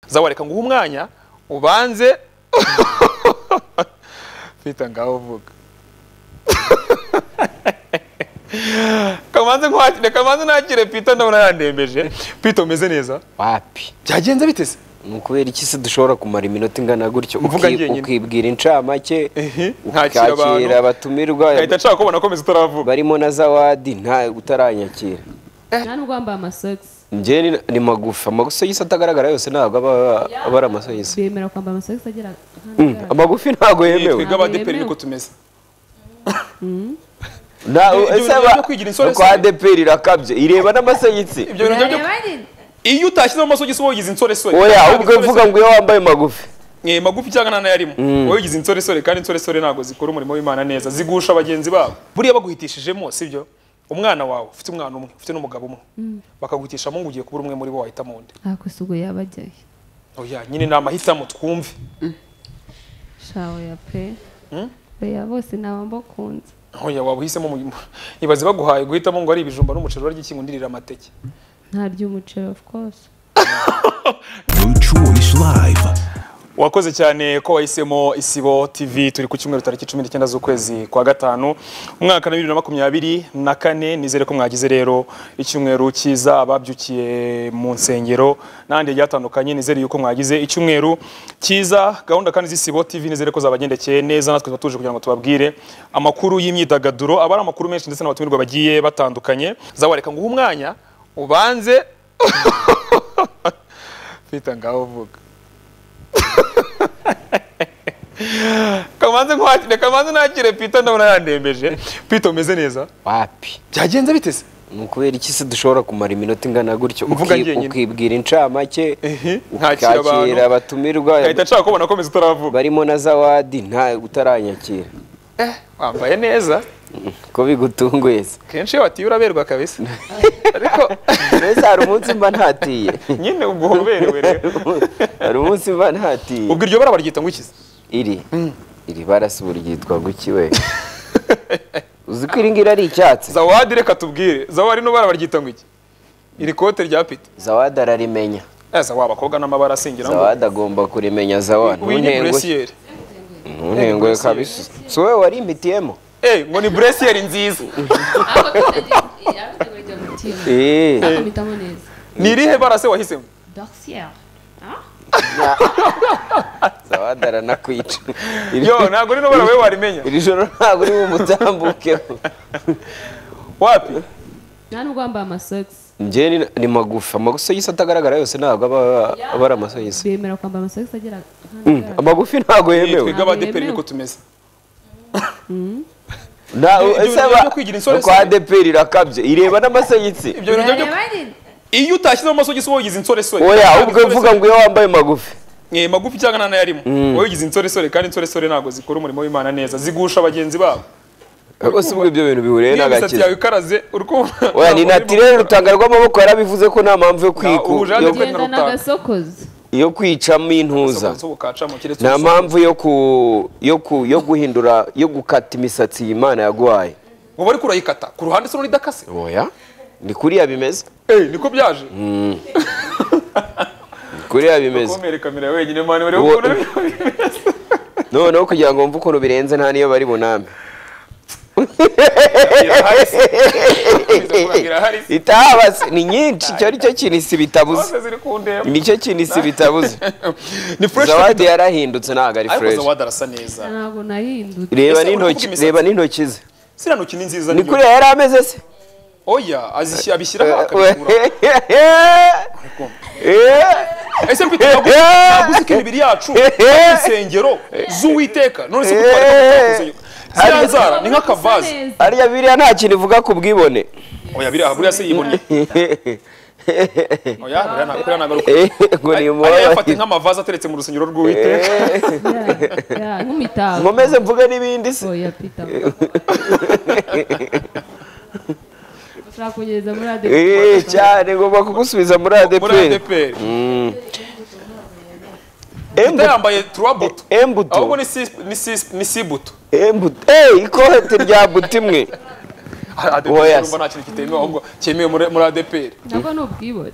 zawe reka nguhe umwanya ubanze mfita ngaho uvuga kamanze nkwakire kamanze nakire pito ndabona yandembeje pito umeze neza wapi byagenze biteze ni ukubera iki se dushobora kumara iminota ingana gutyo Mvuga uki- njyenyine. ukibwira incamake Ehe, nkakira abantu. ukakira abatumirwa ahita nshaka kubona akomeza utaravuga barimo na zawadi nta utaranyakira nta nubwo wambaye amasogisi njye ni- ni magufi amasogisi atagaragara yose ntabwo aba aba ari amasogisi bemera kwambara amasogisi agera nk'aho Mm, agaragara. amagufi ntabwo yemewe twiga abadeperi niko tumeze Na- Ibyo- ibyo ese bintu aba- byo kwigira insoresore. kwa adeperi irakabye ireba n'amasogisi ibyo bintu byo iyo utashyizemo amasogisi wowe ugize insoresore oya Ntabwo ubwo insoresore- mvuga ngo iyo wambaye magufi Eh, magufi cyangwa nta nayarimo wowe ugize insoresore kandi insoresore ntabwo zikora umurimo w'imana neza zigusha bagenzi babo buriya baguhitishijemo sibyo umwana wawe ufite umwana umwe ufite n'umugabo umwe bakaguhitishamo ngo ugiye kubura umwe muri bo wahitamo undi nta kusugo yaba ajyayo oya nyine ni amahitamo twumve shawe ya pe oya bose naba mbakunze oya waba uhisemo mu- ibaze baguhaye guhitamo ngo ari ibijumba n'umuceri urarya iki ngo undi urira amateke nta ry'umuceri of course New Choice Live. wakoze cyane ko wahisemo isibo tv turi ku cyumweru tariki cumi n'icyenda z'ukwezi kwa gatanu umwaka wa bibiri na makumyabiri na kane nizere ko mwagize rero icyumweru cyiza ababyukiye mu nsengero n'ahandi hagiye hatandukanye nizere yuko mwagize icyumweru cyiza gahunda kandi z'isibo tv nizere ko zabagendekeye neza natwe tuba tuje kugira ngo tubabwire amakuru y'imyidagaduro aba ari amakuru menshi ndetse n'abatumirwa bagiye batandukanye zawe reka nguhe umwanya ubanze mfita ngaho uvuga kamanze nkwakire kamanze nakire pito ndabona yandembeje pito umeze neza wapi byagenze biteze ni ukubera iki se dushobora kumara iminota ingana gutyo Mvuga uki- njyenyine. ukibwira incamake Ehe, nkakira abantu. ukakira abatumirwa ahita nshaka kubona akomeza utaravuga barimo na zawadi nta utaranyakira wambaye neza ko bigutunguye se kenshi iyo watiye uraberwa kabisa ariko mbese hari umunsi mba ntatiye nyine ubwo uba uberewe rero hari umunsi mba ntatiye ubwo iryo bara baryita ngo ikize iri iri barasubura ryitwa guki we uzi ko iri ngiri ari icyatsi zawadi reka tubwire zawadi no bara baryita ngo iki iri kote rya pito zawadi ararimenya ese waba abakobwa n'amabara asingira ngo zawadi agomba kurimenya zawadi winyi ntuntenguhe buresiyeri ntuntenguhe kabisa si wowe wari imitiyemo eh ngo ni buresiyeri nziza eee mpitamo neza ni irihe bara se wahisemo dorcière zawadi aranakwica Iri- yo ntabwo rino bara wowe warimenya iri joro ntabwo uri bumutambukeho wapi nta nubwo wambaye amasogisi njye ni- ni magufi amasogisi atagaragara yose ntabwo aba aba ari amasogisi bemera kwambara amasogisi agera nk'aho Mm, agaragara. amagufi ntabwo yemewe twiga abadeperi Yemewe. niko tumeze Na- Ibyo- ibyo ese bintu aba- byo kwigira insoresore. kwa adeperi irakabye ireba n'amasogisi ibyo bintu byo iyo utashyizemo amasogisi wowe ugize insoresore oya Kandi ubwo mvuga ngo iyo wambaye magufi Eh, magufi cyangwa nta nayarimo wowe ugize insoresore kandi insoresore ntabwo zikora umurimo w'imana neza zigusha bagenzi babo rwose ubwo ibyo bintu bihuriye niyo misatsi yawe n'agakiza ikaraze uri kumva oya ni natirere rutanga rw'amaboko yarabivuze ko nta mpamvu yo kwiku ubu Jean de yo- Dieu- genda n'agasokozi yo kwicamo intuza nta mpamvu yo ku yo ku yo guhindura yo gukata imisatsi iyi Imana yaguhaye ubu ariko urayikata ku ruhande se idakase oya ni kuriya bimeze eh niko byaje ni kuriya bimeze kumere kamera wenyine mani bari Uwo- kubona noneho kugira ngo wumve ukuntu birenze nta niyo bari buname irahari se itaba se, ni nyinshi icyo ari cyo kintu isi bitabuze zose ziri kundeba nicyo kintu isi bitabuze ni fresh zawadi yarahindutse ntabwo ari ariko fresh zawadi arasa neza ntabwo nahindutse reba Ese uri n'intoki kuvuga reba n'intoki ze siriya ntoki ni nziza ni nibyo. kuriya yari ameze se oya azishyira abishyiraho akabikura Eh, ese mfite ntabwo ntabwo uzi ko imibiri yacu ari insengero z'uwiteka none se kuko twari dukoze ziriya nzara ni nk'akavaze harya biriya nta kintu ivuga ku bwibone oya biriya buriya se yiboneye oya buriya nta- kuriya nagaruka Eh, ngo ni ariya yafate nk'amavaze ateretse mu rusengero rw'uwiteka Ya, ya, nk'imitako nkomeze mvuge n'ibindi se oya pita ushobora kunyereza muri ade Eh, cyane ngomba kugusubiza muri muri adeperi adeperi Embu- yambaye turabuto ahubwo embuto ni sis- ni sis- ni sibuto embuto Eh, ikote rya buto imwe Oya adeperi se. urumva nta kintu kitemewe ahubwo cyemewe muri muri adeperi nabwo ni ubwibone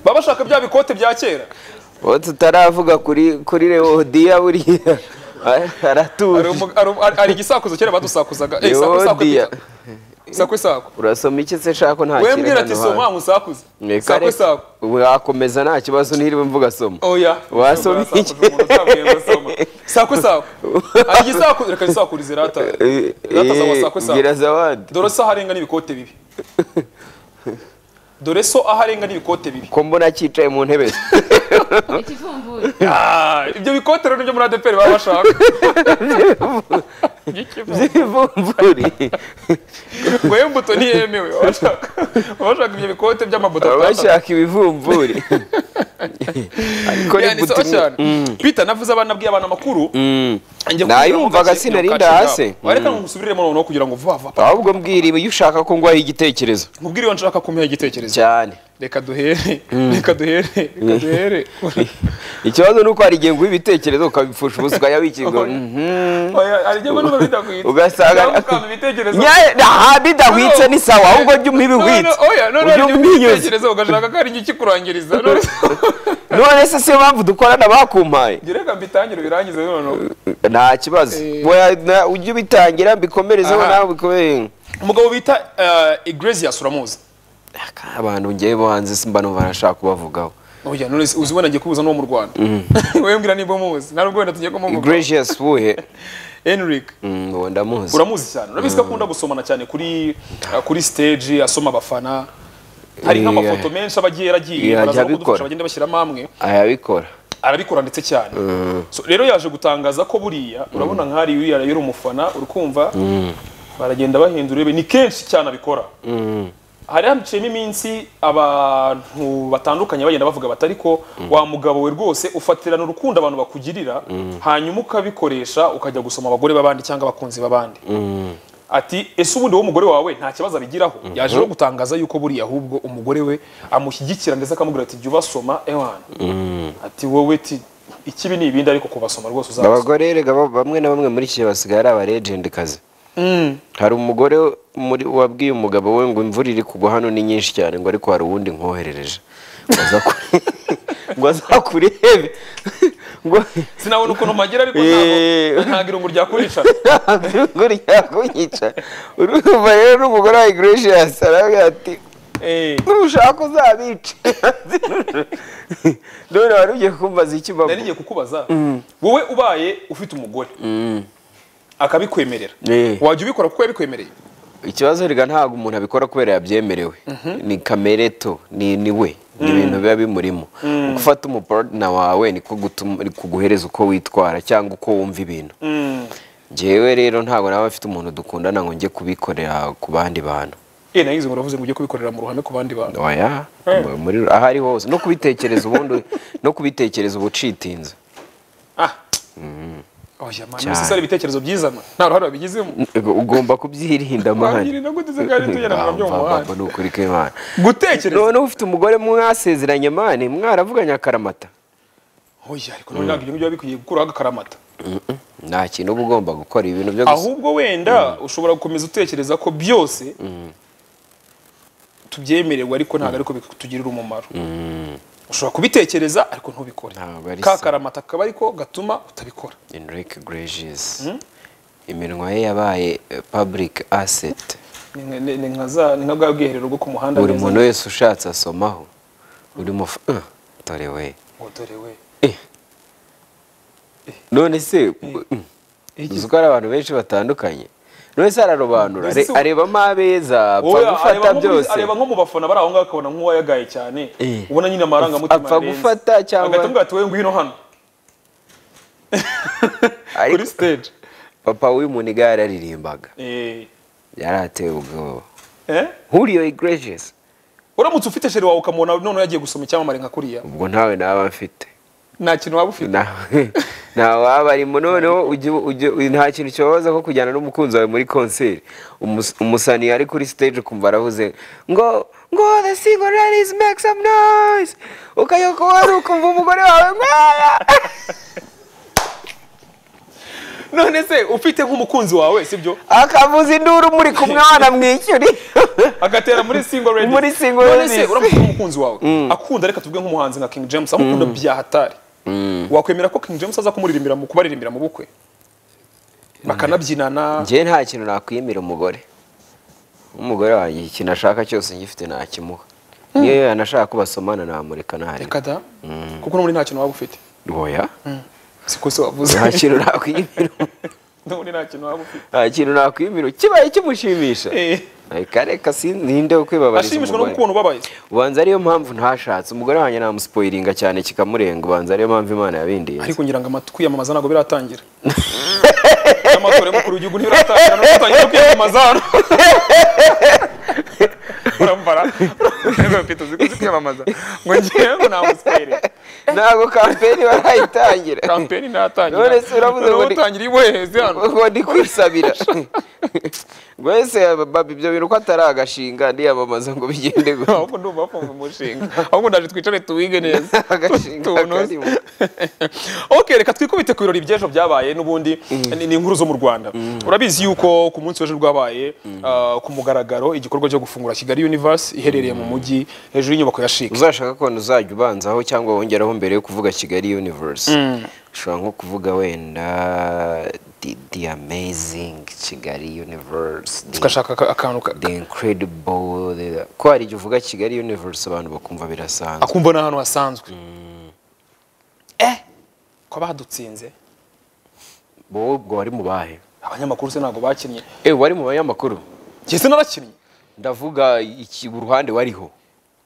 baba bashaka bya bikote bya kera uwo tutaravuga kuri kuri rewodiya buriya aratuje Hari umu- hari umu- hari- hari igisakuzo kera badusakuzaga Eh, isaku- isaku rewodiya ebyiri. isaku isaku urasoma iki se shaka nta we kintu mbwira hano ati soma hanze." musakuze Ni isaku kare- isaku wakomeza nta kibazo ntiriwe mvuga soma oya Wasoma iki? Umuntu utabwiye ngo soma. isaku isaku hari igisakuzo reka zisakurize rata Eh, rata zawe eh, isaku isaku bwira zawadi dore so aharenga n'ibikote bibi dore so aharenga n'ibikote bibi ko mbona cyicaye mu ntebe ze ikivumvuye Ah, ibyo bikote rero nibyo muri adeperi baba bashaka by'imvumvuri we mbuto ntiyemewe baba bashaka baba bashaka ibyo bikote by'amabuto baba atandatu. bashaka ibivumvuri ariko ni Yani, sawa buto imwe- cyane Peter navuze abana nabwiye abana amakuru njya kugira Nayumvaga ngo gace- sinari gace ngabo. ndahase. Oya, reka ngusubiremo noneho kugira ngo vuba vuba ahubwo mbwira iyo ushaka ko ngwaho igitekerezo nkubwire iyo nshaka kumenya igitekerezo cyane reka duhere reka duhere reka duhere ikibazo ni uko hari igihe nguha ibitekerezo ukabipfusha ubusa ukayabikirwa Oya, hari igihe mbona bidakwitse. ugasanga Cyangwa ukanga ibitekerezo Nya- aha bidahwitse ni sawa ahubwo jya umpa None- ibihwitse oya, none ujye hari igihe umwinyuza ubitekerezo ugashaka ko hari igihe kikurangiriza None- none se siyo mpamvu dukorana bakumpaye Njye reka mbitangire birangize noneho nta kibazo Eh. Oya, na- ujye ubitangire mbikomerezeho Aha. nawe ubikomereze umugabo bita igresias uramuzi abantu ngewe bo hanze simba numva nashaka kubavugaho oya none se uzi ubona ngiye kubuza n'uwo mu rwanda wowe mbwira niba umuzi nta nubwo wenda tugiye kumuvuga gracious buhe henrik Mm, uwo ndamuzi uramuzi cyane urabizi ko akunda gusomana cyane kuri uh, kuri stage asoma abafana hari Yeah. nk'amafoto menshi aba agiye yaragiye Yeah, ajya baraza abikora. kudufasha bagenda bashyiramo amwe arabikora arabikora ndetse cyane so rero yaje gutangaza ko buriya urabona nk'ahari uriya yari umufana uri kumva baragenda bahindura urebe ni kenshi cyane abikora hari haciyemo iminsi abantu batandukanye bagenda bavuga bati ariko wa mugabo we rwose ufatirana urukundo abantu bakugirira hanyuma ukabikoresha ukajya gusoma abagore b'abandi cyangwa abakunzi b'abandi ati ese ubundi wowe umugore wawe nta kibazo abigiraho yaje rero gutangaza yuko buriya ahubwo umugore we amushyigikira ndetse akamubwira ati jya ubasoma ewana ati wowe ti ikibi ni ibindi ariko kubasoma rwose uzabasoma abagore erega ba- bamwe na bamwe muri iki gihe basigaye ari abaregende kazi hari umugore muri wabwiye umugabo we ngo imvura iri kugwa hano ni nyinshi cyane ngo ariko hari uwundi nkoherereje ngo aza ku- ngo azakurebe ngo sinabona ukuntu mpagira ariko Eh. ntabwo ntabwo irungu ryakuricana ngo ryakunyica urumva rero n'umugore wa igresias arabwira ati Eh. nushaka uzabice none wari ugiye kumbaza iki babo nari ngiye kukubaza wowe ubaye ufite umugore akabikwemerera Eh. wajya ubikora kuko yabikwemereye ikibazo rega ntabwo umuntu abikora kubera yabyemerewe ni kamere to ni ni we ni ibintu biba bimurimo gufata umupartner wawe niko gutuma- ni kuguhereza uko witwara cyangwa uko wumva ibintu njyewe rero ntabwo naba afite umuntu dukundana ngo njye kubikorera ku bandi bantu eh nagize ngo uravuze ngo ujye kubikorera mu ruhame ku bandi bantu oya mu- muri aho ari hose no kubitekereza ubundi no kubitekereza uba ucitinze ah oya man ese si ari ibitekerezo byizana nta ruhare babigizemo ugomba kubyirinda mani Wabyirinda gute se kandi tugendana nabyo mu muhanda? ni ukuri k'imana gutekereza noneho ufite umugore mwasezeranye mani mwaravuganye akaramata oya ariko none ntabwo ibyo ngibyo biba bikwiye gukuraho agakaramata nta kintu uba ugomba gukora ibintu byo gusa ahubwo wenda ushobora gukomeza utekereza ko byose tubyemererwa ariko ntabwo ariko bitugirira umumaro ushobora kubitekereza ariko ntubikore Ntabwo ari ka sawa. karamata kaba ariko gatuma utabikora Enrique Gracious iminwa ye yabaye eh, public asset Ni nka- ni ni nka za- ni nka bwa bwiherero bwo ku muhanda buri neza. muntu wese ushatse asomaho uri mufa Ah, dore we Ngo dore we Eh. none se mm, uzi ko hari abantu benshi batandukanye buri wese ararobanura Mbese are- se- arebamo abeza apfa Oya, gufata areba nko muri- byose areba nko mu bafana bari aho ngaho akabona nk'uwayagaye cyane Eh. ubona nyine amarangamutima Apfa yarenze. gufata cyangwa- agahita amubwira ati "Wowe ngwino hano Ariko- kuri stage papa w'uyu muntu igare yararirimbaga Eh. yari atewe ubwoba Eh? Julio Iglesias uramutse ufite sheri wawe ukamubona noneho yagiye gusoma icyamamare nka kuriya ubwo ntawe naba mfite nta kintu waba ufite nawe waba arimo noneho ujye- ujye- nta kintu kibabaza ko kujyana n'umukunzi wawe muri konseri Umus- umusani ari kuri stage ukumva aravuze ngo ngo the single ladies make some noise ukajya kuba ari ukumva umugore wawe ngo "Aya!" none se ufite nk'umukunzi wawe sibyo akavuza induru muri ku mwana mwishyuri agatera muri single ladies Muri single none se ladies. uramutse umukunzi wawe akunda reka tuvuge nk'umuhanzi nka King James amukunda bya hatari wakwemera ko King James aza kumuririmbira mu kubaririmbira mu bukwe bakanabyinana njyewe nta kintu nakwiyemera umugore umugore wanjye ikintu ashaka cyose ngifite nakimuha niyo yanashaka ko basomana namureka ntareka reka da kuko n'ubundi nta kintu waba ufite oya siko se wavuze nta kintu nakwiyemera n'ubundi nta kintu waba ufite nta kintu nakwiyemera kibaye kimushimisha Eh. reka reka si ninde wo kwibabariza ashimishwa no umugore kukuntu ubabaye ubanza ariyo mpamvu ntashatse umugore wanjye namusipoyiringa cyane kikamurenga ubanza ariyo mpamvu imana yabindinze ariko ngira ngo amatwi yamamaza ntabwo biratangira n'amatora y'umukuru w'igihugu ntibiratangira no gutangira kwiyamamaza hano urambara urambara mfite uzi uzi kwiyamamaza ngo ngewe namusipere ntabwo kampeni barayitangira kampeni ntatangira None se uravuze ngo ngo ni- utangiriye iboheze hano ngo ndi kwisabira ngo ese baba ibyo bintu ko atari agashinga ndiyamamaza ngo bigende gutya. ahubwo ndumva bafunga umushinga ahubwo ndaje twicare tuwige neza Agashinga Tuwunoze. karimo. ok reka twikubite ku birori by'ejo byabaye n'ubundi ni- ni inkuru zo mu rwanda urabizi yuko ku munsi w'ejo rwabaye ah, ku mugaragaro igikorwa cyo gufungura kigali universe iherereye mu mujyi hejuru y'inyubako ya shike uzashaka ko uzajya ubanzaho cyangwa wongeraho mbere yo kuvuga kigali universe ushobora nko kuvuga wenda the, the amazing kigali universe the- tugashaka aka- akantu ka- the incredible the- ko hari igihe uvuga kigali universe abantu bakumva birasanzwe akumva ni ahantu hasanzwe eh ko badutsinze wowe ubwo wari mu bahe abanyamakuru se ntabwo bakinnye eh wari mu banyamakuru njye se narakinnye ndavuga iki uruhande wariho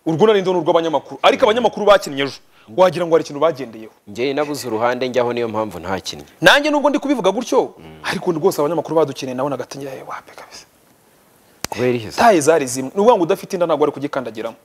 urwo nari ndona urw'abanyamakuru ariko abanyamakuru bakinnye ejo wagira ngo hari ikintu bagendeyeho njyewe nabuze uruhande njyaho niyo mpamvu ntakinnye nanjye nubwo ndi kubivuga gutyo ariko rwose abanyamakuru badukeneye nawe nagatangira yewe wape kabisa kubera iki se taye zari zimwe ni ukuvuga ngo udafite inda ntabwo wari kugikandagiramo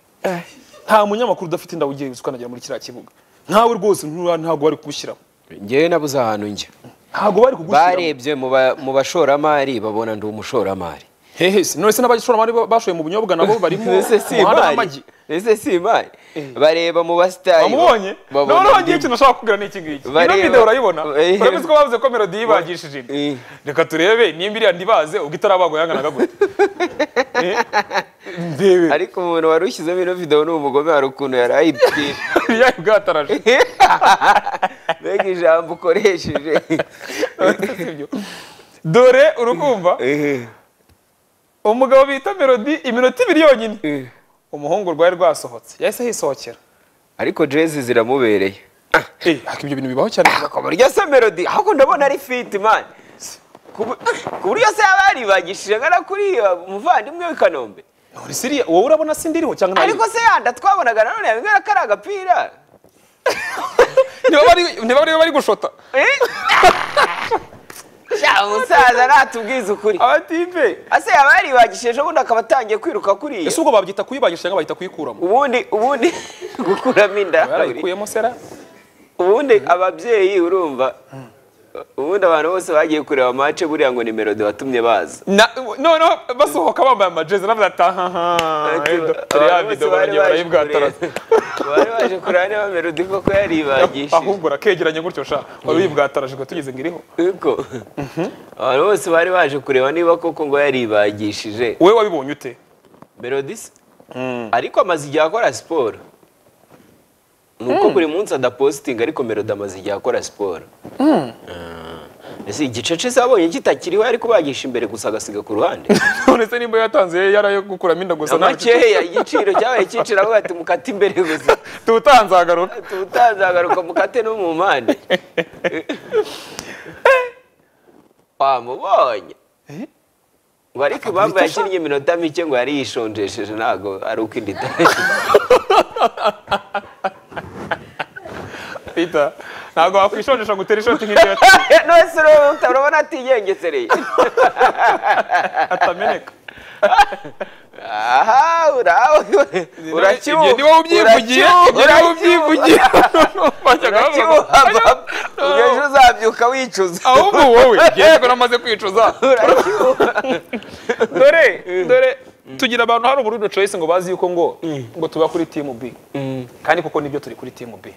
nta munyamakuru udafite inda ugiye ukandagera muri kiriya kibuga nkawe rwose ntura- ntabwo bari kugushyiramo njyewe nabuze ahantu njya ntabwo bari kugushyiramo barebye mu ba- mu bashoramari babona ndi umushoramari hehe se none se n'abashoramari ba- bashoye mu bunyobwa nabo barimo ese si umuhanda imari n'amagi ese si imari bareba mu basitari wamubonye babona noneho ndi- ngiye ikintu ashaka kubwira ni iki ngiki ino Bareba. video urayibona Eh. urabizi ko bavuze ko melody yibagishije inda Eh. reka turebe nimba iriya ndibaze ubwo itarabagwa yanganaga gute Eh, ndebe ariko umuntu wari ushyizemo ino video ni umugome hari ukuntu yari ayibwira iriya bwataraje mbega ijambo ukoresheje Sibyo. dore urukumva umugabo bita melody iminota ibiri yonyine umuhungu rwari rwasohotse yahise yisohokera ariko jezi ziramubereye Eh, ariko ibyo bintu bibaho cyane ku buryo se melody ahubwo ndabona ari fiti mani ku bu- ku buryo se yaba yaribagishije nkana kuri iyo muvandimwe w'i kanombe none siriya wowe urabona sindiriho cyangwa ntayo? ariko se yanda twabonaga nanone yabibwira ko ari agapira niba bari niba bari bari gushota Eh? sha umusaza natubwize ukuri abatipe ase yaba yaribagishije ubundi akaba atangiye kwiruka kuriya ese ubwo babyita kuyibagisha cyangwa bahita kuyikuramo ubundi ubundi gukuramo inda yarayikuyemo sera ubundi ababyeyi urumva ubundi abantu bose bagiye kureba mace buriya ngo ni melody watumye baza Na- noneho basohoka bambaye amajezi navuga ati ahaha turiya Abantu bose video bari baragiye baje barayibwataraza kureba- bari baje kureba niba melody koko yaribagishije ahubwo urakegeranye gutyo sha wari uyibwataraje ngo tugeze ngo iriho Kuko abantu bose bari baje kureba niba koko ngo yaribagishije wowe wabibonye ute melody se ariko amaze igihe akora siporo ni uko buri munsi adapositinga ariko melody amaze igihe akora siporo Ah. ese igicece se wabonye kitakiriho yari kubagisha imbere gusa agasiga ku ruhande none se nimba yatanze yarayo gukuramo inda gusa nta makeya igiciro cyabaye kicira avuga ati mukate imbere gusa tutanzagaruka tutazagaruka mukate no mu mpande wamubonye ngo ariko impamvu yakinnye iminota mike ngo yari yishonjesheje ntabwo ari uko inda itari Peter ntabwo wakwishonjesha ngo utere ishoti nk'iryo yateye, nose urabona urabona atigengesereye atameneka aha uraho Ibyo ni wowe ubyivugiye ibyo ni wowe ubyivugiye Wajyaga bavuga ngo, urakiwuha "Ayo, ejo uzabyuka wicuza ahubwo wowe yego namaze kwicuza urakiwuha dore dore tugira abantu hari uburudo choice ngo bazi yuko ngo ngo tuba kuri team B kandi koko nibyo turi kuri team B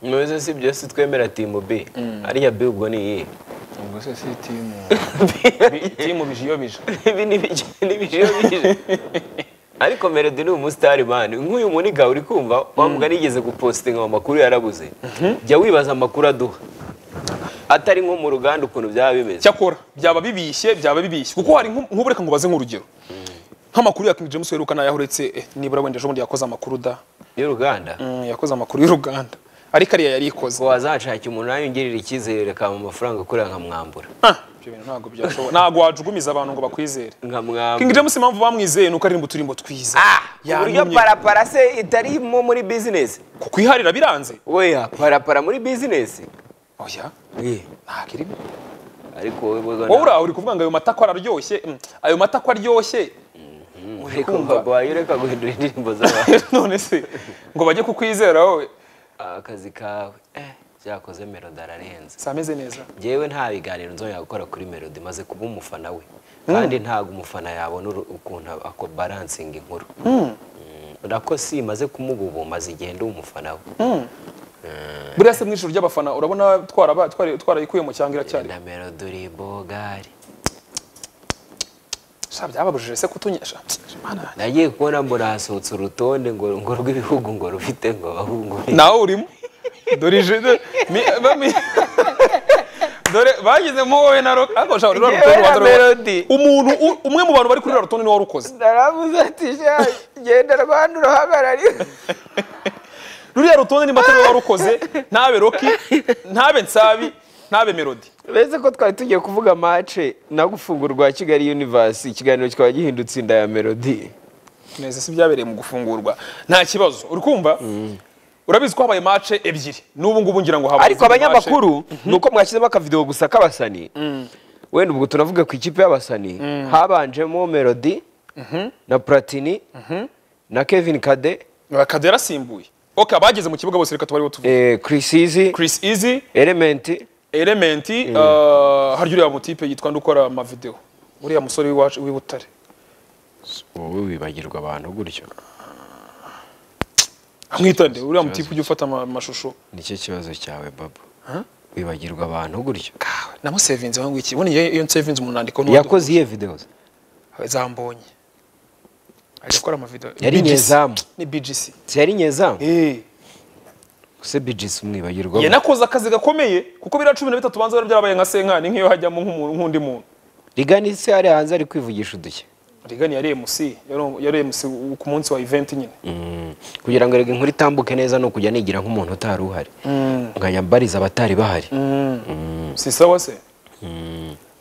ntuze si byose twemera timu b ariya b ubwo ni iyihe ubwo se si timu timu bijiyobije ibi ni bije ni bije bije ariko Melody ni umusitari mani nk'uyu muniga uri kumva wamugana yigeze gupositinga amakuru yarabuze jya wibaza amakuru aduha atari nko mu ruganda ukuntu byaba bimeze cyakora byaba bibishye byaba bibishye kuko hari nk'u- nk'ubu reka ngubaze nk'urugero nk'amakuru ya King James uheruka nayo uretse eh, nibura wenda ejo bundi yakoze amakuru da y'uruganda Mm, yakoze amakuru y'uruganda ariko ariya yari ikoze ko wazashaka umuntu nawe ungirira icyizere akaba amafaranga akorera nkamwambura Ah, ibyo bintu ntabwo byashoboka ntabwo wajugumiza abantu ngo bakwizere King nkamwambura James impamvu bamwizeye nuko aririmba uturimbo twiza ku buryo Yanumye. parapara se itarimo muri bizinesi kuko iharira biranze weya parapara muri bizinesi oya Ye, ntabwo irimo ariko wowe bozo wowe uraho uri kuvuga ngo ayo mata ko araryoshye Mm, ayo mata ko aryoshye uri ariko kumva? mbago wayo ureka guhindura indirimbo z'abantu none se ngo bajye kukwizera wowe akazi kawe eh, byakoze melodi ararenze si ameze neza njyewe nta biganiro nzongera gukora kuri melodi maze kuba umufana we kandi ntabwo umufana yabona uru- ukuntu ako baransinga inkuru Mm, nako si maze kumububu maze igihe ndi umufana we buriya se mu ijoro ry'abafana urabona twaraba- twari- twarayikuyemo cyangwa iracyari na melodi uri bogari sha byababujije se kutunyesha Mana. nagiye kubona mbona hasohotse urutonde ngo ngo rw'ibihugu ngo rufite ngo bahungu nawe urimo dore ije do- mi- bami- dore bagezemo wowe na roka ariko ushobora ruriya rutonde Njyewe na waza ruriya- Melody. umuntu u- umwe mu bantu bari kuri ruriya rutonde ni wowe urukoze ndaravuze ati sha genda rwanda urahagarariwe ruriya rutonde ni mbatari wowe warukoze ntabe roki ntabe nsabi ntabe melody uretse ko twari tugiye kuvuga mace no gufungura rwa kigali universe ikiganiro kikaba gihindutse inda ya melody neza si byabereye mu gufungurwa nta kibazo uri kumva urabizi ko habaye mace ebyiri n'ubu ngubu ngira ngo habaye ariko izindi abanyamakuru ni uko mwashyizemo akavidewo gusa k'abasani wenda ubwo tunavuga ku ikipe y'abasani habanjemo melody na platini na kevin kade mace. Kade yarasimbuye oka bageze mu kibuga bose reka tubariho tuvuge eh, chris easy Chris Easy element Element uh, harya uriya mutipe yitwa nde ukora amavideo uriya musore w'iwacu w'i Butare wowe wibagirwa abantu gutyo amwita nde uriya mutipe ujya ufata ama- amashusho nicyo kibazo cyawe babo wibagirwa abantu gutyo namusevinze wangu iki ubona iyo iyo nsevinze umuntu andiko yakoze iyihe videwo zambonye ajya akora amavideo Yari BGC. nyezamu. ni BGC ziyari nyezamu eh ese bijisi umwibagirwa yanakoze akazi gakomeye kuko biriya cumi na bitatu banza bari byarabaye nka senkani nk'iyo hajyamo nk'umuntu nk'undi muntu rigani se ari hanze ari kwivugisha udushya rigani yari MC yari- yari MC ku munsi wa event nyine kugira ngo rege inkuru itambuke neza ni ukujya nigira nk'umuntu utari uhari nkajya mbariza abatari bahari si sawa se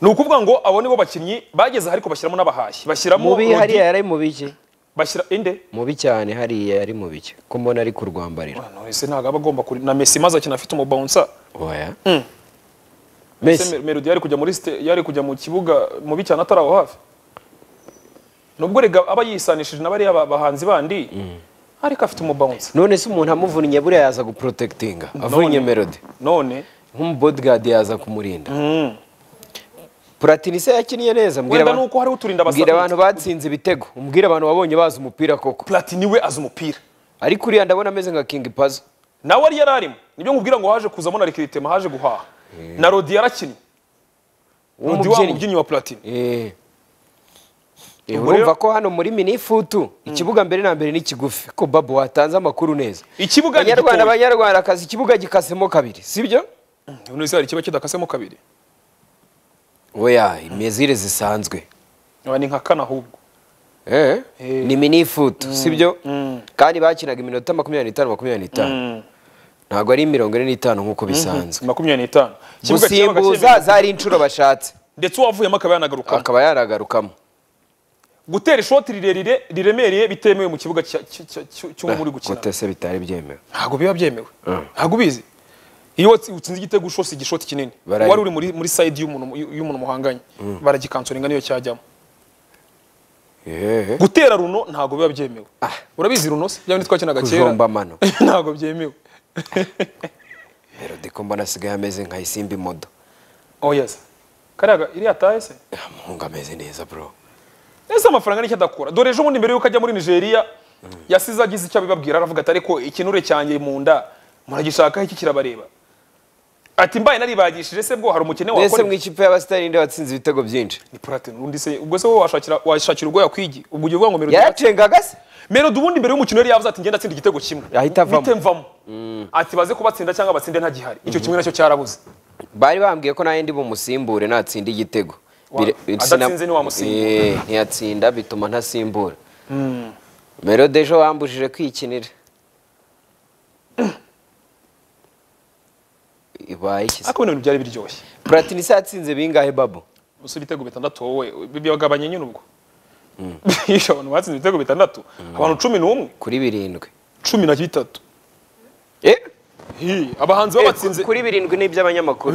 ni ukuvuga ngo abo ni bo bakinnyi bageze ariko bashyiramo n'abahashi bashyiramo mubi Rodi- hariya yari mu biki bashyira inde mubi cyane hariya yari mu biki ko mbona ari kurwambarira ese ntabwo aba agomba kuri na Messi maze akina afite umubonsa oya Mm. Messi Melody yari kujya muri site yari kujya mu kibuga mubi cyane atari aho hafi nubwo rega aba yisanishije na bariya ba- bahanzi bandi ariko afite umubonsa none se umuntu amuvunnye buriya yaza guprotectinga avunnye melody none nk'umubodyguard yaza kumurinda platini se yakinnye neza mbwira wenda abantu- nuko hariho uturinda mbwira abantu abasabwe batsinze ibitego umbwire abantu wabonye bazi umupira koko platini we azi umupira ariko uriya ndabona ameze nka kingi pazo nawe yari yararimo nibyo nkubwira ngo haje kuzamo na rekiritema haje guhaha na Rodi yarakinnye Rodi wa mubyinnyi wa platini Eh. Eh, Ubwo rero- urumva ko hano muri minifutu ikibuga mbere na mbere ni kigufi ko babu watanze amakuru neza Ikibuga ni Banyarwanda gitoya. banyarwandakazi ikibuga gikasemo kabiri sibyo Ubu ese hari ikiba kidakasemo kabiri oya imezire zisanzwe Aba ni nka kane ahubwo eh. ni minifutu sibyo kandi bakinaga iminota makumyabiri n'itanu makumyabiri n'itanu ntabwo ari mirongo ine n'itanu nk'uko bisanzwe makumyabiri n'itanu Ikibuga kibaga gusimbuza cyemewe. zari inshuro bashatse ndetse uwavuyemo akaba yanagaruka akaba yaragarukamo gutera ishoti rirerire riremereye bitemewe mu kibuga cya- cya- cya- cya- cy'uwo muri gukina gute se bitari byemewe ntabwo biba byemewe ntabwo ubizi iyo watsi- utsinze igitego ushose igishoti kinini Bara- wari uri muri muri side y'umuntu y'umuntu muhanganye baragikansoringa niyo cyajyamo Eh. gutera runo ntabwo biba byemewe urabizi runo se byaba twakinaga kera Kujomba amano. ntabgo byemewe melody ko mbona asigaye ameze nka isimba imodo oh yes kariya iriya taye se muhungu ameze neza bro ese amafaranga nicyo adakora dore ejo bundi mbere yuko ajya muri nigeria yasize agize icyo abibabwira aravuga ati ariko ikinure cyanjye mu nda muragishaka iki kirabareba ati mbaye naribagishije se bwo hari umukene mbese wakora mu ikipe y'abasitarinde watsinze ibitego byinshi ni platini undi se ubwo se wowe washakira washakira ubwo yakwigi ubwo ugiye uvuga ngo melody yaracengaga se melody ubundi mbere y'umukino yari yavuze ati ngenda atsinda igitego kimwe Ahita avamo. Bite mvamo ati baze kubatsinda cyangwa batsinde ntagihari icyo kimwe nacyo cyarabuze bari bambwiye ko nanjye ndi bumusimbure natsinda igitego Wa- Bire- adatsinze sina- ntiwamusimbura. Eh, ntiyatsinda bituma ntasimbura melode ejo wambujije kwikinira ibaye iki se? ariko ibintu byari biryoshye platini se yatsinze bingahe babo gusa ibitego bitandatu wowe byagabanye nyine ubwo Iyo abantu batsinze ibitego bitandatu abantu cumi n'umwe kuri birindwi cumi na bitatu Eh, Hi, abahanzi eh, babatsinze kuri birindwi ni iby'abanyamakuru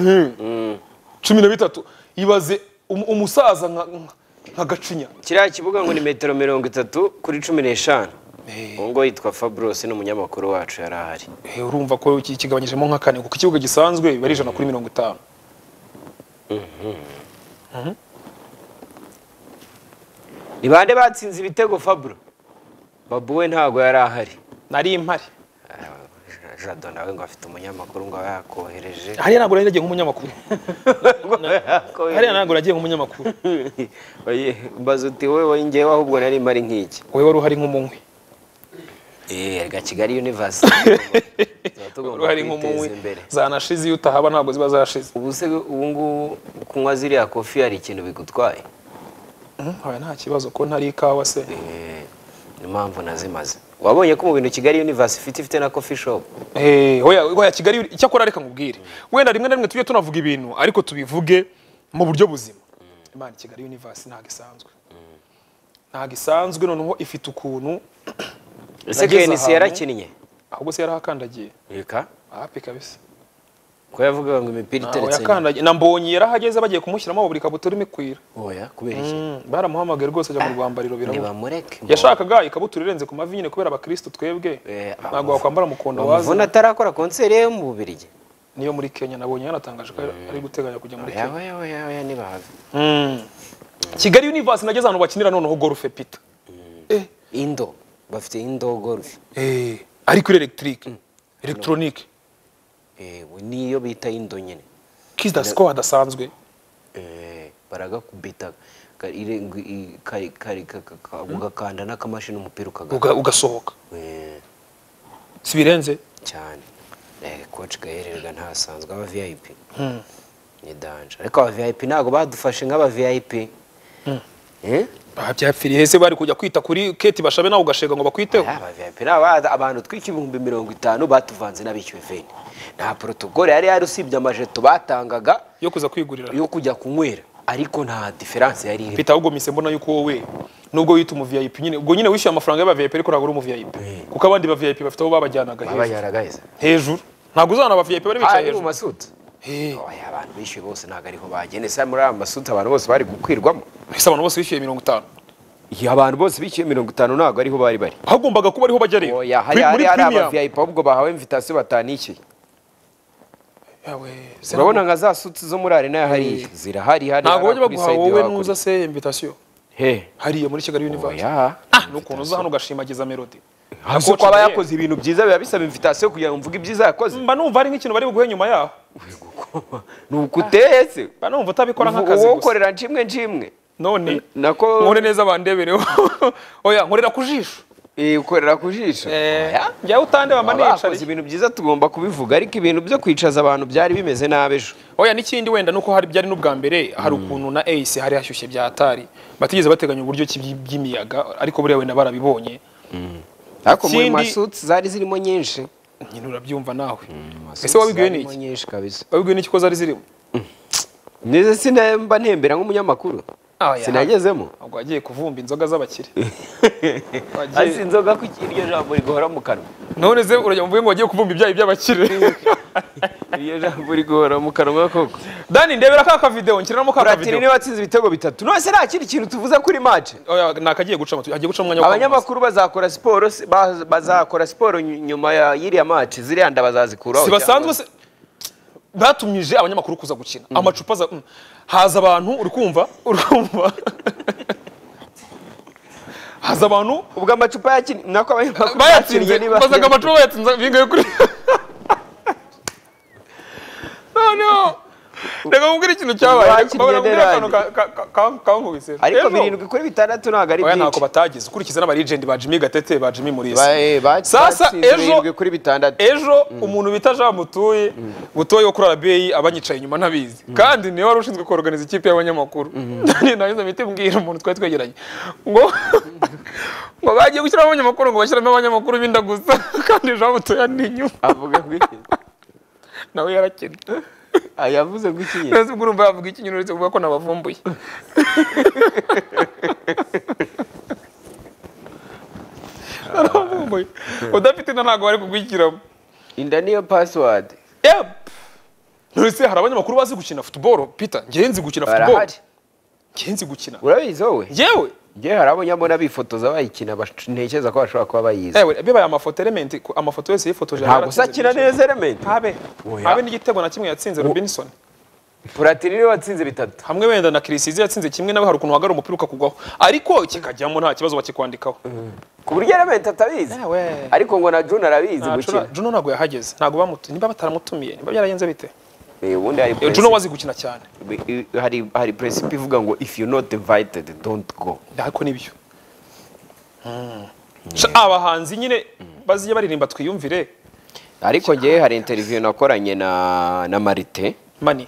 cumi na bitatu ibaze um- umusaza nka nka- nka gacinya kiriya kibuga ngo ni metero mirongo itatu kuri cumi n'eshanu uwo ngo yitwa faburose ni umunyamakuru wacu yari ahari Eh, urumva ko iki kigabanyijemo nka kane kuko ikibuga gisanzwe biba ari ijana kuri mirongo itanu ni bande batsinze ibitego faburo babu we ntabwo yari ahari nari impari Ah, jado nawe ngo afite umunyamakuru ngo abe yakohereje hariya ntabwo nari nagiye nk'umunyamakuru hariya ntabwo nagiye nk'umunyamakuru Oye, mbaza uti wowe njyewe ahubwo nari mari nk'iki wowe wari uhari nk'umunywi eh ga kigali universe wari uhari nk'umunywi zanashize iyo utahaba ntabwo ziba zashize ubu se ubu ngubu kunywa ziriya kofi hari ikintu bigutwaye Mhm, oya, nta kibazo ko ntari ikawa se Eh, ni impamvu nazimaze wabonye ko mu bintu kigali universe ifite ifite na coffee shop Eh, hoya hoya kigali icyakora reka nkubwire wenda rimwe na rimwe tujye tunavuga ibintu ariko tubivuge mu buryo buzima imana kigali universe ntabwo isanzwe ntabwo isanzwe noneho ifite ukuntu ese Nageze knc ahantu- yarakinnye ahubwo se yarahakandagiye reka ahapi kabisa ko yavugaga ngo imipira ntaho iteretse yakandagiye na mbonyi yarahageze bagiye kumushyiramo buri kabutura imikuira oya kubera iki Mm, baramuhamagaye rwose ajya mu rwambariro birabura ntibamureke yashakaga ikabutura irenze ku mavi nyine kubera abakirisitu twebwe Eh, ntabwo wakwambara mukondo bamuvuna waza atarakora konseri ye mu bubirigi niyo muri kenya nabonye yanatangaje ko ari guteganya kujya muri kenya oya oya oya oya ntibahave Mm. kigali universe nageze ahantu bakinira noneho gorufe pita Eh, indo bafite indo golf eh, ariko iri electric electronic Eh, we niyo bita indo nyine kizda score hadasanzwe Eh, baragakubita ka- ire- ngo i- kari- kari- ka- ka- ka- ugakanda n'akamashini umupira ukagaruka uga- ugasohoka si birenze cyane Eh, coach gahererwa ntasanzwe aba vip ni danje ariko aba vip ntabwo badufashe nk'aba vip Eh? babyapfiriye ese bari kujya kwita kuri keti bashabe nawe ugashega ngo bakwiteho Oya, aba vip ni aba- abantu twika ibihumbi mirongo itanu batuvanze n'abishyuwe veni nta protokole yari yari usibye amajeto batangaga yo kuza kwigurira yo kujya kunywera ariko nta diferanse yari irimo pita ahubwo mise mbona yuko wowe nubwo wita umu VIP nyine ubwo nyine wishyuye amafaranga y'aba VIP ariko ntabwo uri umu VIP Eh. kuko abandi ba VIP bafite aho babajyanaga baba hejuru yaragaheza hejuru ntabwo uzabona aba VIP bari bicaye ari mu hejuru masuti Eh, oya abantu bishyuye bose ntabwo ariho bagene se muri aya masuti abantu bose bari gukwirwamo ese abantu bose bishyuye mirongo itanu iyo abantu bose bishyuye mirongo itanu ntabwo ariho bari bari hagombaga kuba ariho bajya rero oya hari Pri- hari hari aba premium. viyayipi ahubwo bahawe invitasiyo batanishyuye yawe se urabona nka za suti zo muri arena ya hariya zirahari hari ntabwo hari bajya baguha kuri side yo wowe hakurya. nuza se invitation he hariya muri kigali universe oya ah n'ukuntu uza hano ugashimagiza melody hasi ko aba yakoze ibintu byiza biba bisaba invitasiyo kugira ngo mvuge ibyiza yakoze mba numva ari nk'ikintu bari buguhe nyuma yaho ni uko uteye se mba numva utabikora nk'akazi wowe gusa ukorera nshimwe nshimwe none nako nkore neza bandebereho oya nkorera ku jisho Eh, ukorera ku jisho Oya. njyawe utandeba mba bakoze nicariye ibintu byiza tugomba kubivuga ariko ibintu byo kwicaza abantu byari bimeze nabi ejo oya n'ikindi wenda nuko hari byari n'ubwa mbere hari ukuntu na ace hari hashyushye bya atari batigeze bateganya uburyo ki by- by'imiyaga ariko buriya wenda barabibonye ariko muri Ikindi- masuti zari zirimo nyinshi nyine urabyumva nawe ese wabibwiwe Zarimo n'iki nyinshi kabisa wabibwiwe n'iki ko zari zirimo nize sinemba ntembera nk'umunyamakuru Oya. sinagezemo ntabwo wagiye kuvumba inzoga z'abakire hasi inzoga ku iryo jambo rigahora mu kanwa none se urajya mvuge ngo wagiye kuvumba ibyayi by'abakire iryo jambo rigahora mu kanwa koko dani ndebera ka kavidewo nshyiramo ka platini kavidewo niwe watsinze ibitego bitatu none se nta kindi kintu tuvuze kuri mace oya ni akagiye gucamo hagiye gucamo umwanya wo kwamamaza. abanyamakuru bazakora siporo si- ba- bazakora siporo ny- nyuma ya iriya mace ziriya nda bazazikuraho si basanzwe se batumije abanyamakuru kuza gukina amacupa aza mm. haza abantu uri kumva uri kumva haza abantu ubwo amacupa yakinnye nako abanyamakuru bayatsinze batsinze niba- bazaga amacupa bayatsinze bingaye kuri none reka kubwira ikintu cyabaye Lwaki babona kubwira Nederland? akantu ka- ka- ka- ka- kankubise ariko Rero, birindwi kuri bitandatu ntabwo ari oya byinshi ntako batagize ukurikiza n'abarigenti ba jimmy gatete ba jimmy murisa Ba- eh, ba- Sasa batsinze ejo- birindwi kuri bitandatu ejo umuntu bita jean mutuye mutuye wo kuri arabeyi abanyicaye inyuma ntabizi kandi niwe wari ushinzwe koroganiza ikipe y'abanyamakuru nabiza miti mbwira umuntu twari twegeranye ngo ngo bagiye gushyiramo abanyamakuru ngo bashyiramo abanyamakuru b'inda gusa kandi jean mutuye ni inyuma avuga gutya nawe yarakennye Ah, yavuze gutya nyine. neza ubwo urumva yavuga ikinyoni uretse kuvuga ko nabavumbuye nabavumbuye udafite inda ntabwo bari kugwikiramo inda niyo password Yep. Nonese hari abanyamakuru bazi gukina football Peter njyewe nzi gukina football barahari njyewe nzi gukina urabizi wowe njyewe ngewe hari abo nyabona bifotoza bayikina bash- ntekereza ko bashobora kuba bayizi ewe bibaye amafoto element ku- amafoto yose yifotoje ntabwo usakina neza elementi habe Oya. habe n'igitego na kimwe yatsinze Robinson puratini niwe watsinze bitatu hamwe wenda na Kirisizi yatsinze kimwe nawe hari ukuntu wagarura umupira ukakugwaho ariko kikajyamo nta kibazo bakikwandikaho ku buryo elementi atabizi Ewe. ariko ngo na june arabizi Ah, Juno gukina Juno ntabwo yahageze ntabwo bamutumiye niba bataramutumiye niba byaragenze bite Eh, ubundi hari Eh, Juno presi- wazi gukina cyane eh, hari hari presipe ivuga ngo if you not invited don't go ariko nibyo Sha- abahanzi nyine baziye baririmba twiyumvire ariko ngewe hari interview nakoranye na na marite mani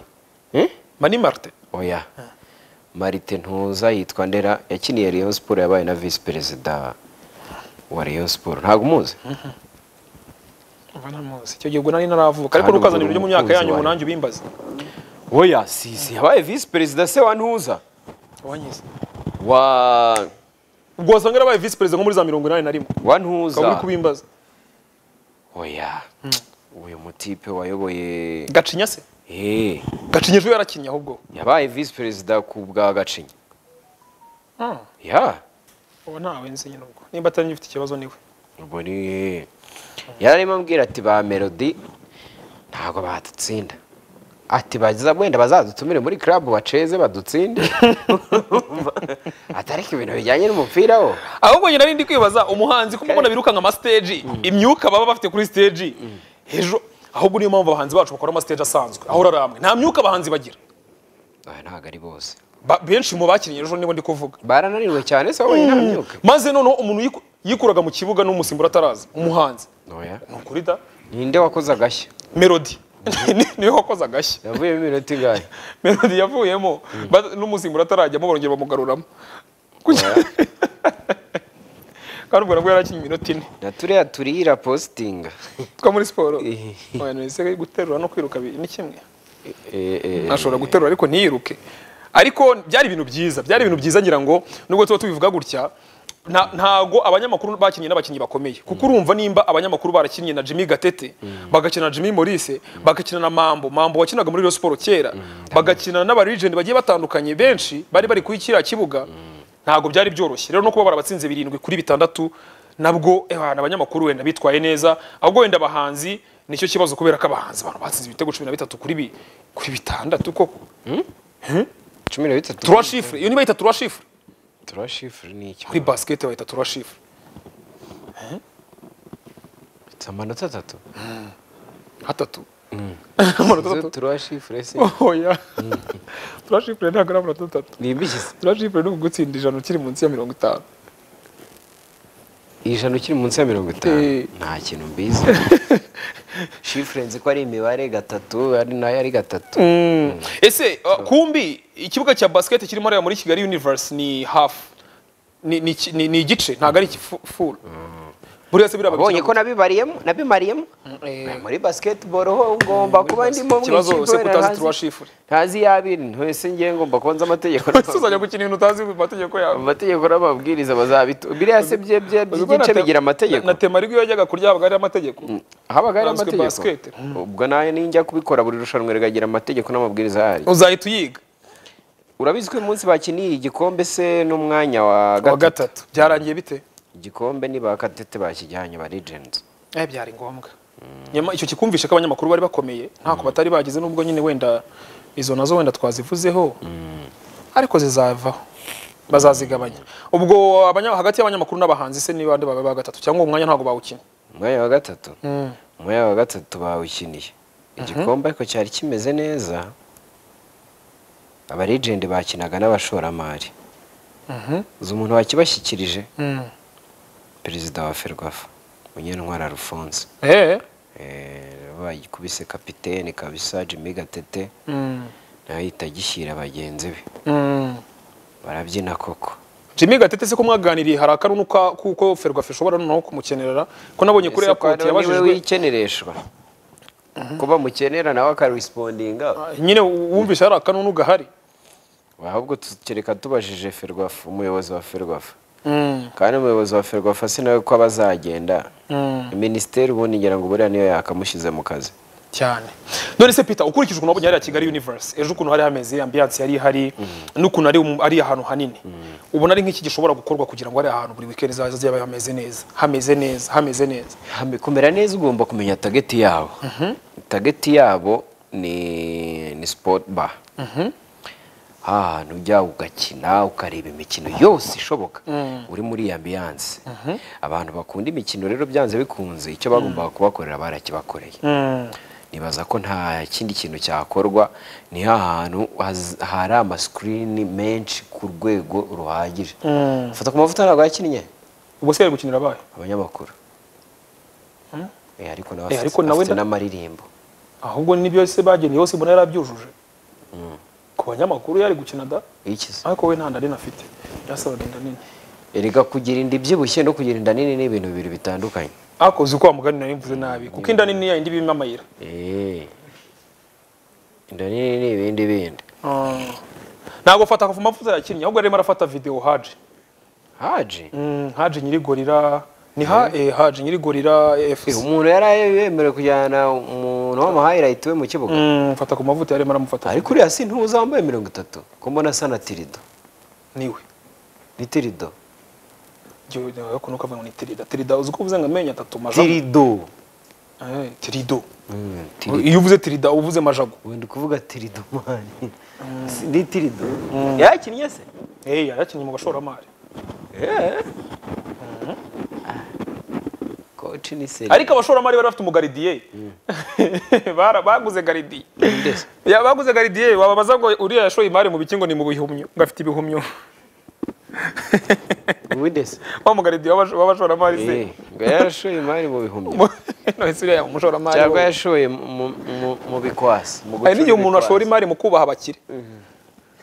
mani marite oya marite ntuza yitwa ndera yakiniye rayon siporo yabaye na visi perezida wa rayon siporo ntabwo umuzi Ubu ntamuzi. icyo gihe ubwo nari naravuka ariko Kandi ubwo ntukazanire ibyo mu myaka umukunzi yanyu wawe. umunange ubimbaze oya si si yabaye visi perezida se wa ntuza wanyize wa ubwo wasanga yarabaye visi perezida nko muri za mirongo inani na rimwe wa ukaba uri ntuza kubimbaza oya uyu mutipe wayoboye gacinya se Eh, gacinya ejo yarakinnye ahubwo yabaye visi perezida ku bwa gacinya ya ubu ntawe nzi nyine ubwo nimba atari njye ufite ikibazo niwe ubwo ni yararimo ambwira ati ba melody ntabwo badutsinda ati bagiza wenda bazadutumire muri club baceze badutsinde atariko ibintu bijyanye n'umupira wo ahubwo njye nari ndi kwibaza umuhanzi kuko mbona birukanka amasiteji imyuka baba bafite kuri siteji ejo ahubwo niyo mpamvu abahanzi bacu bakora amasiteji asanzwe ahora ari amwe nta myuka abahanzi bagira Oya, ntabwo ari bose Ba- benshi mu bakinnye ejo nibo ndi kuvuga barananirwe cyane se wowe nta myuka maze noneho umuntu yiku- yikuraga mu kibuga n'umusimbura ataraza umuhanzi Oya. ni ukuri da ninde wakoze agashya melody niwe wakoze agashya yavuyemo iminota ingahe melody yavuyemo ba- n'umusimbura atarajyamo barongera bamugaruramo Kugira- kandi ubwo nabwo yarakinnye iminota ine na turiya turira positinga two muri siporo Eh. Oya, nonese guterura no kwiruka bi- ni kimwe Eh, eh, ashobora guterura ariko ntiyiruke ariko byari ibintu byiza byari ibintu byiza ngira ngo nubwo tuba tubivuga gutya nta- ntago abanyamakuru bakinnye n'abakinnyi bakomeye kuko urumva nimba abanyamakuru barakinnye na Jimmy Gatete bagakina na Jimmy Maurice bagakina na Mambo Mambo wakinaga muri Rayon Sport kera bagakina n'aba legend bagiye batandukanye benshi bari bari kuri kiriya kibuga ntago byari byoroshye rero no kuba barabatsinze birindwi kuri bitandatu nabwo eh, abantu abanyamakuru wenda bitwaye neza ahubwo wenda abahanzi nicyo kibazo kubera ko abahanzi abantu batsinze ibitego cumi na bitatu kuri bi- kuri bitandatu koko cumi na bitatu trois chiffres iyo nibayita trois chiffres turashifure ni iki kuri basket bayita trois chiffres Mfite amanota atatu atatu amanota Izo atatu turashifure se oya trois chiffres ntabwo ari amanota atatu ni ibiki se trois chiffres ni ugutsinda ijana ukiri munsi ya mirongo itanu ijana ukiri munsi ya mirongo itanu Eh. nta kintu mbizi shifure nzi ko ari imibare gatatu ari nayo ari gatatu ese uh, kumbi ikibuga cya basket kirimo hariya muri kigali universe ni half ni, ni, ki- ni, ni igice ntabwo ari full buriya se biriya abonye babikina ko nabibariyemo nabimariyemo eh. muri basketball ho ngomba kuba ndimo mu ikibazo ikipe ese ko wenda utazi ntazi- trois chiffres ntazi iy'abiri ntese ngiye ngomba kubanza amategeko ese uzajya gukina ibintu utazi mu mategeko yawe amategeko n'amabwiriza bazabitu biriya se bye bye by'igice bigira amategeko na tema ariko iyo yajyaga kurya habaga hari amategeko habaga hari Nsanzwe amategeko basket. ubwo nayo ninjya kubikora buri rushanwa rigagira amategeko n'amabwiriza yayo uzahita uyiga urabizi ko uyu munsi bakiniye igikombe se n'umwanya wa wa gatatu gatatu byarangiye bite igikombe ni ba katete bakijyanye ba legends eh byari ngombwa nyama icyo kikumvisha ko abanyamakuru bari bakomeye ntako batari bagize nubwo nyine wenda izo nazo wenda twazivuzeho ariko zizavaho bazazigabanya ubwo abanya- hagati y'abanyamakuru n'abahanzi se niba bande baba gatatu cyangwa umwanya ntabwo bawukina umwanya wa gatatu umwanya wa gatatu bawukiniye igikombe ariko cyari kimeze neza abaregende bakinaga n'abashoramari uzi umuntu wakibashyikirije perezida wa ferwafa munyentwara alphonse Eh, Eh, bayikubise kapitene kabisa jimmy gatete mm, nawe ahita agishyira bagenzi be mm. barabyina koko Jimmy Gatete se ko mwaganiriye hari akarunuka kuko Ferwafa ishobora noneho kumukenerera ko nabonye kuri Ese kwa airport niwe yabajijwe wikenereshwa ko bamukenera nawe akarespondinga nyine wumvise hari akanunu gahari ahubwo tukereka tubajije ferwafa umuyobozi wa ferwafa Mm. kandi umuyobozi wa ferwafa si nawe ko aba azagenda minisiteri ubundi ngira ngo buriya niyo yakamushyize mu kazi cyane none se Peter ukurikije ukuntu wabonye hariya Kigali Universe ejo ukuntu hari hameze ambiance yari ihari n'ukuntu ari um- ari ahantu hanini ubona ari nk'iki gishobora gukorwa kugira ngo hari ahantu buri weekend zaza yaba hameze neza hameze neza hameze neza Hame- kumera neza ugomba kumenya tageti yabo tageti yabo ni ni sport bar ahantu ujya ugakina ukareba imikino yose ishoboka uri muri iyo ambiyanse abantu bakunda imikino rero byanze bikunze icyo bagombaga kubakorera barakibakoreye nibaza ko nta kindi kintu cyakorwa ni hahantu haz- hari amasikirini menshi ku rwego ruhagije fata ku mavuta ntabwo yakinnye ubwo se bari gukinira abahe abanyamakuru Eh, ariko nawe Eh, afite- ariko nawe afite nda- n'amaririmbo ahubwo n'ibyo se bageneye yose mbona yarabyujuje ku banyamakuru yari gukina da ikiza ariko we nta nda nini afite byasabaga inda nini erega kugira inda ibyibushye no kugira inda nini ni ibintu bibiri bitandukanye ariko uzi ko wa mugani nari mvuze nabi kuko inda nini yayindi ibimo amayira Eh. inda nini ni ibindi bindi ntabwo afata ku mavuta yakinnye ahubwo arimo arafata video haje haji Mm, haje nyirigorira ni ha eh, haje nyirigorira Eh, fc umuntu yari yemerewe kujyana umuntu w'amahayirayiti we mu kibuga Mm, mfata ku mavuta yarimo aramufata ariko uriya si ntuza wambaye mirongo itatu ko mbona asa na tirido niwe ni tirido Jyewe nawe ukuntu ukavuga ngo ni tirida tirida uzi ko uvuze ngo amenyo atatu majago tirido Eh, tirido Mm, tirido. iyo uvuze tirida uba uvuze majago wenda kuvuga tirido mani Si- ni tirido yakinnye se eh yarakinnye mu bashoramari koci ni seri ariko abashoramari bari bafite umugaridiye Bara- baguze garidiye Ya, baguze garidiye wababaza ngo uriya yashoye imari mu bikingo ni mu bihumyo ngo afite ibihumyo ubundi se wa mugaridiye w'abash- w'abashoramari se Eh, ngo yarashoye imari mu bihumyo none se uriya umushoramari cyangwa we. yashoye mu- mu- mu- mu bikwasi mu hari n'igihe gucura umuntu ashora ibikwasi. imari mu kubaha abakire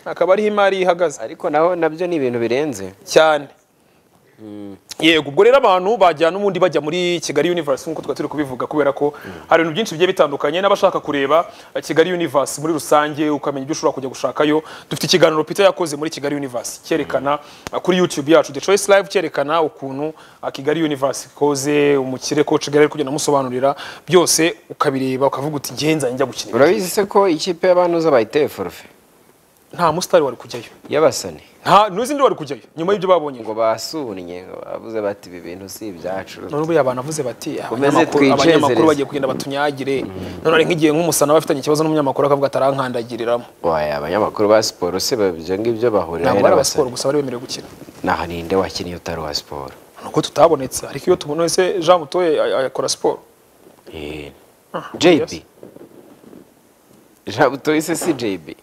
akaba ariho imari ihagaze ariko naho nabyo ni ibintu birenze cyane yego ubwo rero abantu bajyana n'ubundi bajya muri kigali universe nk'uko twari turi kubivuga kubera ko hari ibintu byinshi bigiye bitandukanye n'abashaka kureba eh, kigali universe muri rusange ukamenya ibyo ushobora kujya gushakayo dufite ikiganiro peter yakoze muri kigali universe cyerekana eh, kuri youtube yacu the choice live cyerekana ukuntu eh, kigali universe ikoze umukire ko kigali ari kugenda amusobanurira byose ukabireba ukavuga uti ngenza njya gukinira urabizi se ko ikipe y'abantuza bayiteye forufe nta musitari wari kujyayo y'abasani nta n'izindi wari kujyayo nyuma y'ibyo babonye ngo basunnye ngo bavuze bati ibi bintu si ibyacu none ubwo abantu avuze bati Komeze abanyamakuru twicezereze. abanyamakuru bagiye kugenda batunyagire none ari nk'igihe nk'umusana bafitanye ikibazo n'umunyamakuru akavuga atarankandagiriramo waye abanyamakuru ba siporo se ibyo ngibyo bahurira ntabwo ari aba siporo gusa bari bemerewe gukina naho ninde wakinnye utari uwa siporo nuko tutabonetse ariko iyo tubona wese Jean Mutoye a- a- akora siporo Eh, Ah, JB yes. jabutoye se si JB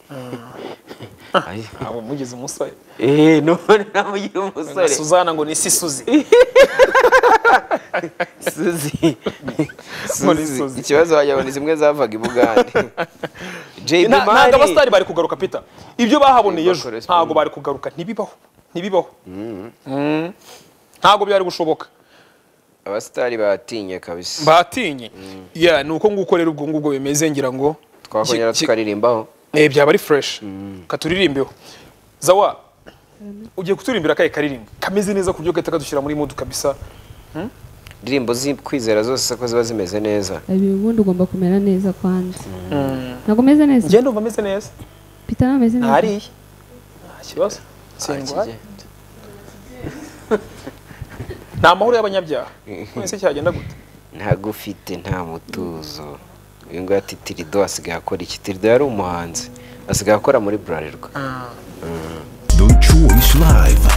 Ay. ntabwo mugize umusore Eh, none namugira umusore Suzana ngo ni si Suzi Suzi. Muri Suzi. Suzi. ikibazo wagira ngo ni zimwe zavaga i Bugande JB Nta- Mani ntabwo abasitari bari kugaruka Peter ibyo bahaboneye ejo Bakora siporo. ntabwo bari kugaruka ntibibaho ntibibaho Mm. ntabwo byari gushoboka abasitari batinye kabisa batinye Yeah, ni uko nguko rero ubwo ngubwo bimeze ngira ngo twakongera Ki- ki- tukaririmbaho Eh, byaba ari fresh katuririmbeho zawa ugiye kuturimbira kaye karirimbo kameze neza ku buryo gahita kadushyira muri mood kabisa indirimbo z'ukwizera zose ko ziba zimeze neza Ibi ubundi ugomba kumera neza kwanza ntabwo umeze neza ngende umva ameze neza pita ntameze neza ntariye nta kibazo sindwaye ni amahoro y'abanyabyaha mwese cyagenda gute ntagufite nta mutuzo uyu nguyu ati tirido asigaye akora iki tirido yari umuhanzi asigaye akora muri burarirwa No Choice Live.